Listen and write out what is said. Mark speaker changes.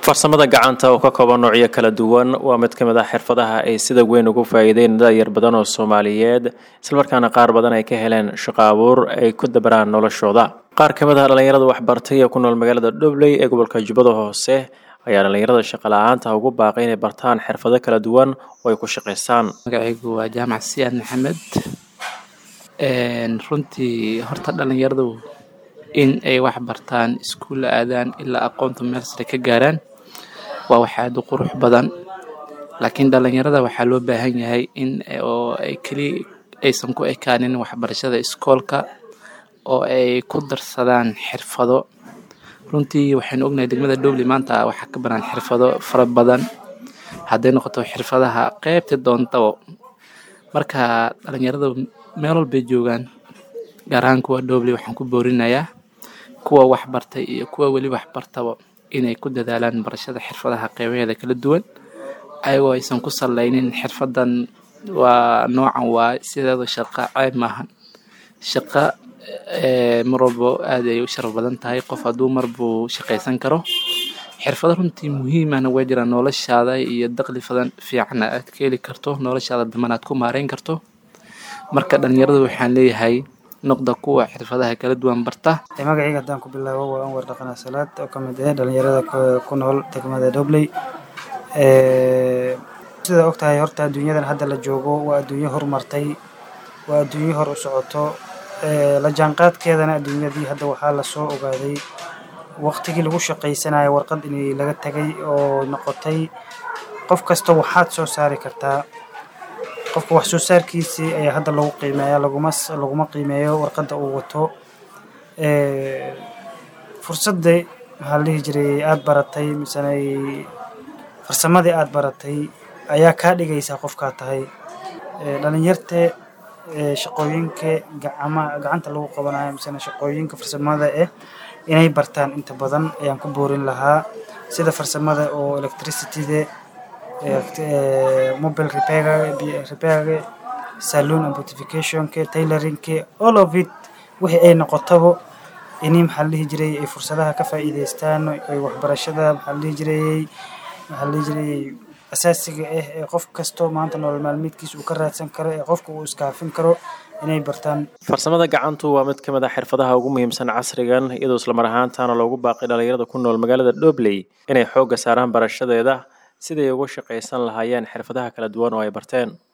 Speaker 1: farsamada gacanta oo ka kooban noocyo kala duwan waa mid ka mid ah xirfadaha ay sida weyn ugu faa'iideyn da'yar badan oo soomaaliyeed islamarkaana qaar badan ay ka heleen shaqo abuur ay ku dabaraan noloshooda qaar ka mid ah dhallinyarada waxbartay ee ku nool magaalada dhobley ee gobolka jubbada hoose ayaa dhallinyarada shaqo la-aanta ugu baaqay inay bartaan xirfado kala duwan oo ay ku shaqaystaan
Speaker 2: magacaygu waa jaamac siyaad maxamed runtii horta dhallinyaradu in ay wax bartaan iskuulla aadaan ilaa aqoonta meel sare ka gaaraan waa wax aada u qurux badan laakiin dhallinyarada waxaa loo baahan yahay in oo ay keli aysan ku ekaanin waxbarashada iskoolka oo ay ku darsadaan xirfado runtii waxaynu ognahay degmada dhobley maanta waxaa ka banaan xirfado fara badan hadday noqoto xirfadaha qeybta doontabo marka dhallinyarada meel walbay joogaan gaar ahaan kuwa dhobley waxaan ku boorinayaa kuwa waxbartay iyo kuwa weli waxbartaba inay ku dadaalaan barashada xirfadaha qeybaheeda kala duwan ayagoo aysan ku saleynin xirfadan waa noocan waa sideeda shaqo ceeb maahan shaqo mar walbo aad ay u sharaf badan tahay qof hadduu mar buu shaqaysan karo xirfado runtii muhiimahna waa jiraan noloshaada iyo daqli fadan fiicanna aad ka heli karto noloshaada daman aad ku maareyn karto marka dhalinyarada waxaan leeyahay noqda kuwa xirfadaha kala duwan barta
Speaker 3: magacayga haddaan ku bilaabo waa anwar dhaqana salaad oo ka mid ah dhalinyarada ku nool degmada dhobley sida og tahay horta adduunyadan hadda la joogo waa adduunyo horumartay waa adduunyo hor u socoto la jaanqaadkeedana adduunyadii hadda waxaa lasoo ogaaday waqtigii lagu shaqaysanayo warqad inay laga tagay oo noqotay qof kasta waxaad soo saari kartaa qofka wax soo saarkiisii ayaa hadda lagu qiimeeya laguma laguma qiimeeyo warqadda uu wato fursadda maxaa la dhihi jiray aada baratay misena farsamadii aada baratay ayaa kaa dhigaysaa qofkaa tahay dhalinyarte shaqooyinka gacama gacanta lagu qabanayo misena shaqooyinka farsamada eh inay bartaan inta badan ayaan ku boorin lahaa sida farsamada oo electricityda mobile repairga repairga saloon and beautificationka tailoringka all of it wixii ay noqotaba ini maxaa la dhihi jiray ay fursadaha ka faa'iidaystaan ay waxbarashada maxaa la dhihi jirayay maxaa la dhihi jirayay asaasiga ah ee qof kasto maanta nolol maalmeedkiisa uu ka raadsan karo ee qofka uu iskaafin karo inay bartaan
Speaker 1: farsamada gacantu waa mid ka mid ah xirfadaha ugu muhiimsan casrigan iyadoo islamar ahaantaana loogu baaqay dhallinyarada ku nool magaalada dhobley inay xoogga saaraan barashadeeda siday ugu shaqaysan lahaayeen xirfadaha kala duwan oo ay barteen